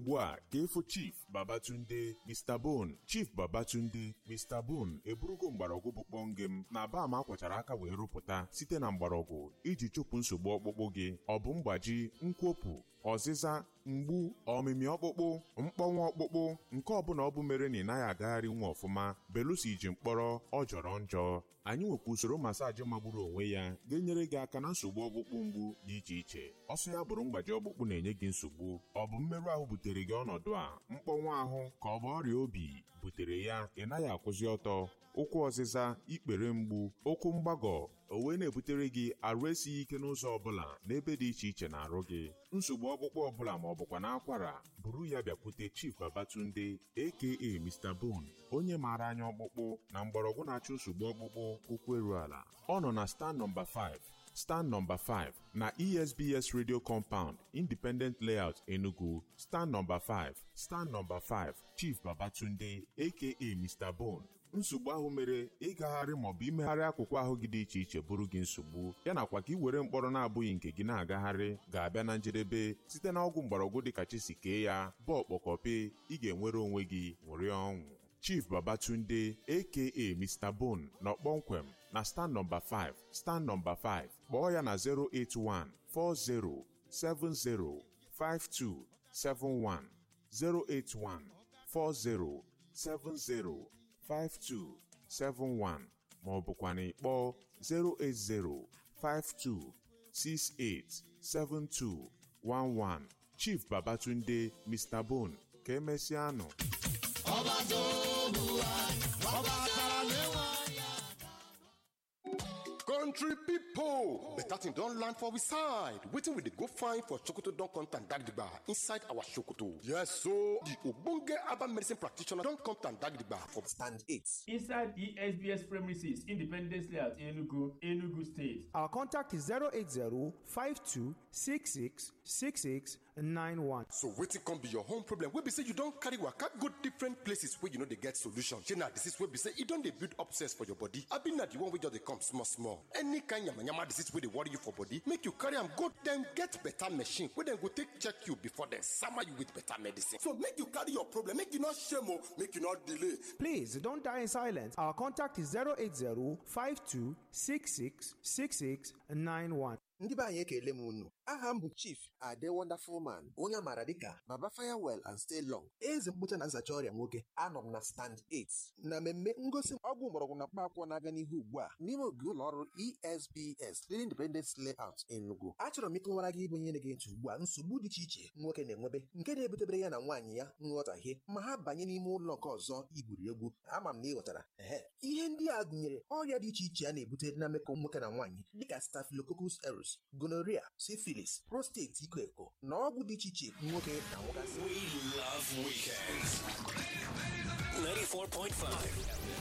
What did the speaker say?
ugbu a ka ịfụ chief babatunde mr bone chief babatunde mr bone eburugo mgbọrọgwụ bụ kpọngem na bam akwachara aka wee rụpụta site na mgbọrọgwụ iji chụpụ nsogbu ọkpụkpụ gị ọ bụ mgbaji nkwopụ ọzịza mgbu ọmịmị ọkpụkpụ mkpọnwụ ọkpụkpụ nke ọbụla ọ bụ mere na ị naghị agagharị nwa ọfụma belusi iji mkpọrọ ọ jọrọ njọ anyị nwekwa usoro masaji magburu onwe ya ga-enyere gị aka na nsogbu ọkpụkpụ mgbu dị iche iche ọsọ ya bụrụ mgbaji ọkpụkpụ na-enye gị nsogbu ọ bụ mmerụ ahụ butere gị ọnọdụ a mkpọnwụ ahụ ka ọ bụ ọrịa obi butere ya ị naghị akwụzi ọtọ ụkwụ ọzịza ikpere mgbu ụkwụ mgbagọ o wee na-ebutere gị arụ esighị ike n'ụzọ ọbụla n'ebe dị iche iche na-arụ gị nsogbu ọkpụkpụ ọbụla ma ọ bụkwa n'akwara buru ya bịakwute Chief Babatunde aka Mr. Bone onye maara anya ọkpụkpụ na mgbọrọgwụ na-achụ nsogbu ọkpụkpụ ụkwụ eru ala ọ nọ na stand nọmba 5 stand nọmba 5 na esbs radio compound independent layout enugu stand nọmba 5 stand nọmba 5 chief babatunde aka mr bone nsogbu ahụ mere ịgagharị maọbụ imegharị akụkụ ahụ gị dị iche iche bụrụ gị nsogbu ya nakwa ka ị were mkpọrọ na-abụghị nke gị na-agagharị ga-abịa na njedebe site na ọgwụ mgbọrọgwụ dịka chisi kee ya bụ ọkpọkọpe ị ga-enwere onwe gị ṅụrịa ọṅụ Chief Babatunde aka Mr. Bone nọ kpọmkwem na stand nọmba 5 stand nọmba 5 kpọọ ya na 081 40 70 5271 081 40 70 5271 ma ọ bụkwa na ịkpọọ 080 52 68 7211 Chief Babatunde Mr. Bone ka emesịanụ ọba tó lù wá ọba tara níwọ̀n. country pipo better thing don land for we side wetin we dey go find for sokoto don contact dagidigba inside our sokoto yes so di ogbonge herbal medicine practitioner don contact dagidigba for stand 8 inside esbs premises independence layout enugu enugu state Our contact is 080-5266-6691. so wetin come be your home problem wey be say you don carry waka go different places wey you no dey get solution shey na disease wey be say e don dey build up cells for your body abi na the one wey just dey come small small any kind yamayama disease wey dey worry you for body make you carry am go dem get better machine wey dem go take check you before dem sama you with better medicine so make you carry your problem make you no shame o make you no delay Please don't die in silence. Our contact is 080-5266-6691. ndị be anyị ekele m unu aha m bụ chief ade wonderful man onye amaara dịka baba firewell and stay long eze mkpocha na nzacha ọrịa nwoke anọ m na stand 8 na mmemme ngosi ọgwụ mgbọrọgwụ na mkpaakwụkwọ na-aga n'ihu ugbu a n'ime ogige ụlọ ọrụ esbs Leading independence layout enugu achọrọ m ịkọwara gị ịbụ onye na-ege ntị ugbu a nsogbu dị iche iche nwoke na-enwebe nke na-ebutebere ya na nwaanyị ya nghọtahie ma ha banye n'ime ụlọ nke ọzọ igwuri egwu ama m na ị ghọtara ehe ihe ndị a gụnyere ọrịa dị iche iche a na-ebute na mmekọ nwoke na nwaanyị dịka staphylococcus aureus gonorrhea syphilis prostate iko eko na ọgwụ dị iche iche nwoke na nwogasị We love weekends. 94.5